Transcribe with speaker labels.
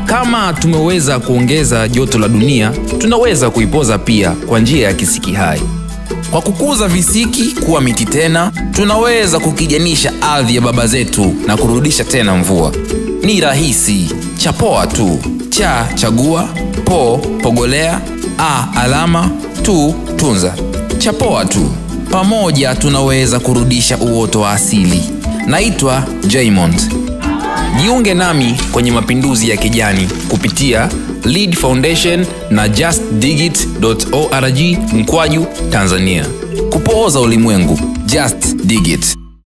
Speaker 1: kama tumeweza kuongeza joto la dunia tunaweza kuipoza pia kwa njia ya kisiki hai kwa kukuza visiki kuwa miti tena tunaweza kukijanisha ardhi ya baba zetu na kurudisha tena mvua ni rahisi chapoa tu cha chagua po pogolea a alama tu tunza chapoa tu pamoja tunaweza kurudisha uoto wa asili naitwa jaymond jiunge nami kwenye mapinduzi ya kijani kupitia lead foundation na justdigit.org mkwaju tanzania kupooza ulimwengu just dig it